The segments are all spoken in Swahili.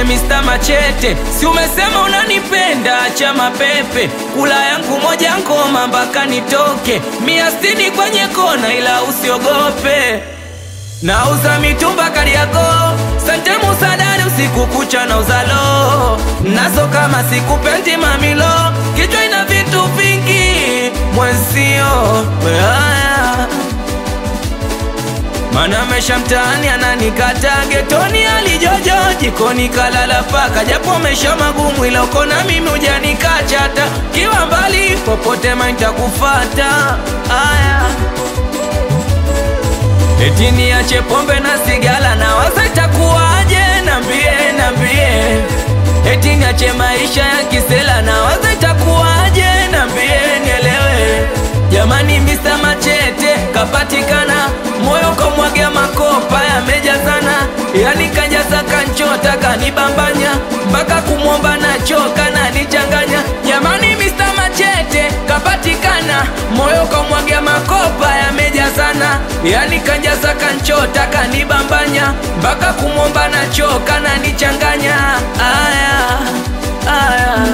nite Mr. Machete, si umesema unanipenda, acha mapepe, kula yangu moja ngoma mpaka nitoke, mia sitini kwenye kona, ila usiogope. Nauza mitumba Kariakoo, sante musadari usiku kucha na uzalo nazo kama sikupendi mamilo, kichwa ina vitu vingi mwenzio weaya mana mesha mtaani ananikata getoni alijojo jikoni kalala paka japo mesha magumu ila uko na mimi ujanikachata kiwa mbali popote maintakufata aya Eti niache pombe na sigala na waza itakuwaje? Nambie, nambie. Eti niache maisha ya kisela na waza itakuwaje? Nambie, nielewe. Jamani, Mr. Machete kapatikana, moyo kamwagia makopa yamejazana, yani kajaza kanchota kanibambanya, mpaka kumwomba nachoka na nichanganya. Jamani, Mr. Machete kapatikana, moyo kamwagia makopa yamejazana, yani kajaza kanchota kanibambanya, mpaka kumwomba nachoka na nichanganya. Aya, aya.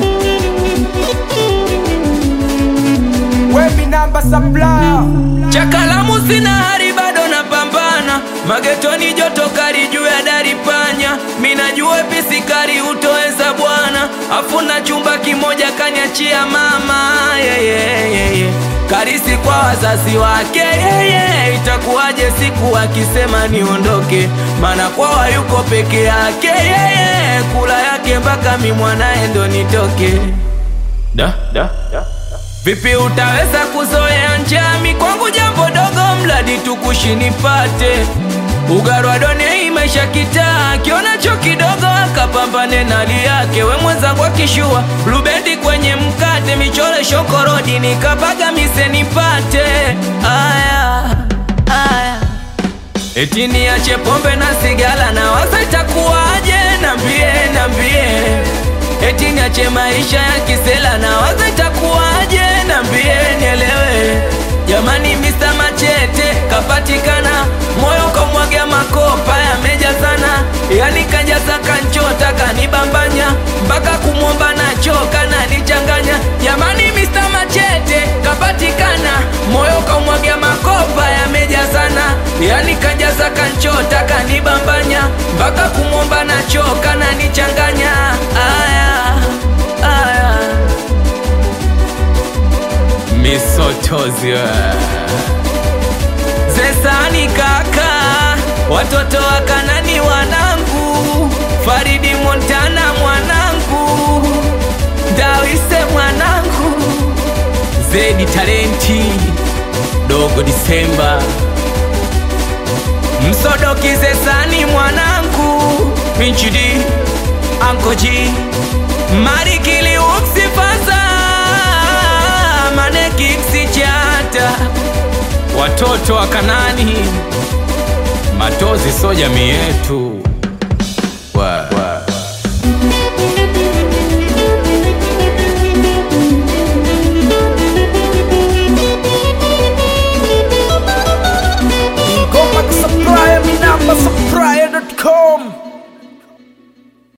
Wemi namba supplier Chakalamu sina hari bado napambana, magetoni joto kali juu ya dari panya, minajua pisikari utoweza bwana, afuna chumba kimoja kaniachia mama yeah, yeah, yeah, yeah. Karisi kwa wazazi wake yeah, yeah. Itakuwaje siku akisema niondoke, maana kwawa yuko peke yake yeah, yeah. Kula yake mpaka mi mwanaye ndo nitoke da, da, da. Vipi utaweza kuzoea njami kwangu jambo dogo, mradi tukushi nipate ugarwa done maisha kitaa, kionacho kidogo akapambane na hali yake. We mwenzangu akishua blubendi kwenye mkate, michore shokorodi nikapaga mise nipate aya, aya. Eti niache pombe na sigala na waza itakuwaje? Nambie, nambie. Eti niache maisha ya kisela na waza itakuwaje? Nambie, nielewe. Jamani, Mr. Machete kapatikana, moyo kamwagia makopa yamejazana, yani kajaza kanchota kanibambanya, mpaka kumwomba nachoka na nichanganya. Jamani, Mr. Machete kapatikana, moyo kamwagia makopa yamejazana, yani kajaza kanchota kanibambanya, mpaka kumwomba nachoka na nichanganya. Aya, aya. Misotozi Zesani kaka, watoto wa Kanani wanangu, Faridi Montana mwanangu, Dawise mwanangu, Zedi Talenti, Dogo Disemba, Msodoki Zesani mwanangu, Pinchidi, Ankoji, Marikili Uksifaza, Manekiksi Chata, watoto wa Kanani, Matozi so jamii yetu.